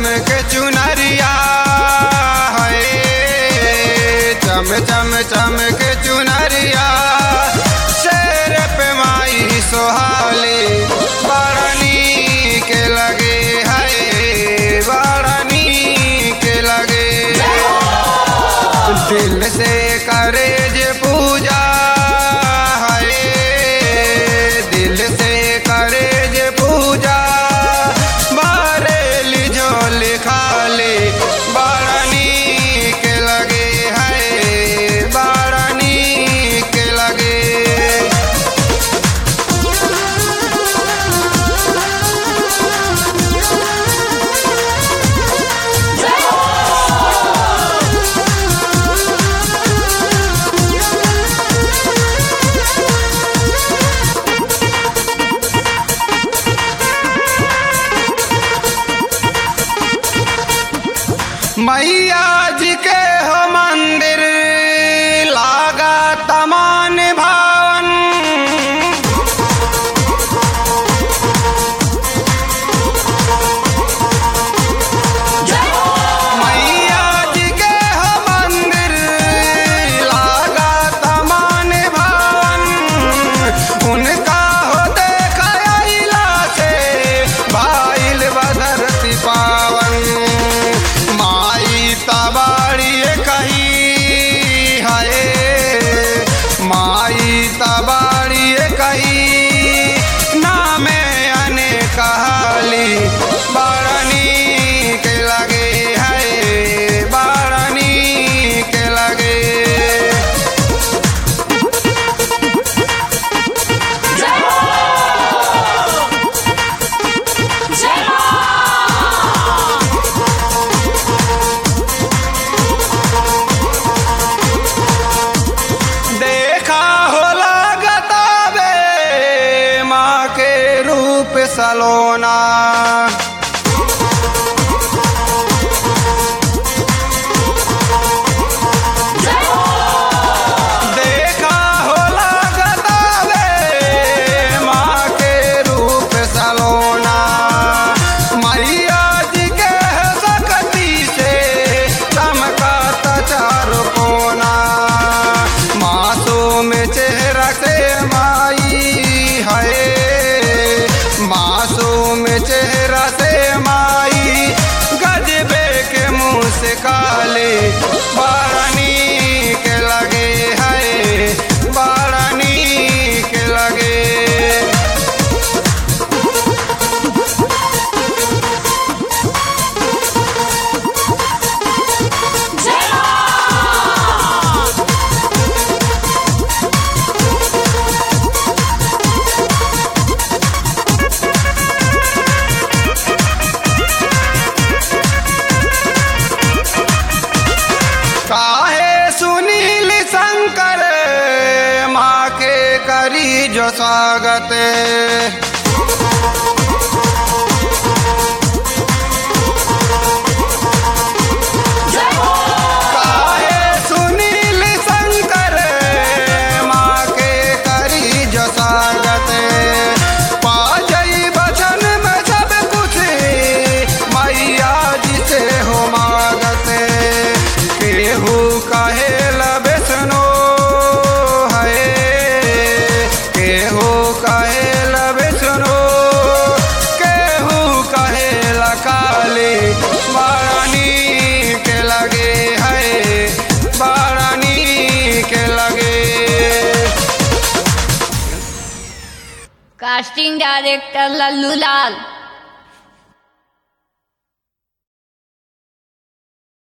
के चुनरिया है चम चम चम के चुनरिया शेर पे माई सोहाली बड़नी के लगे है बड़नी के लगे दिल से करे जे पूजा है दिल से करे जे पूजा बारेली जो लिखाले बारानी के लगे है बारानी के लगे मैया जी के हो मंदिर लागा तमान भावन मैया जी के हो मंदिर लागा तमान भावन उनका हो देखा अइला से भाईल बधरती पावन माई तबाड़ी कही हाय माई तबाड़ी कही नामे अने कहाली बारानी के लगे है बारानी के लगे देखा हो लागता बे माँ के रूप सलोना देखा हो लागता बे माँ के रूप सलोना मैया जी के सकती से चमकाता चारों कोना मासूम चेहरा से माई है मासूम चेहरा से माई गजबे के मुंह से काले बारानी के लगे है बारानी के लगे काहे सुनील शंकर माँ के करी जो स्वागत काहे सुनील शंकर माँ के करी जो स्वागत पा जई बचन में सब कुछ मैया जी से हो मागत केहू कहे लबेसनो है केहू कहे लबेसनो केहू कहे लकाली बारानी के लगे है बारानी के लगे कास्टिंग डायरेक्टर लल्लू लाल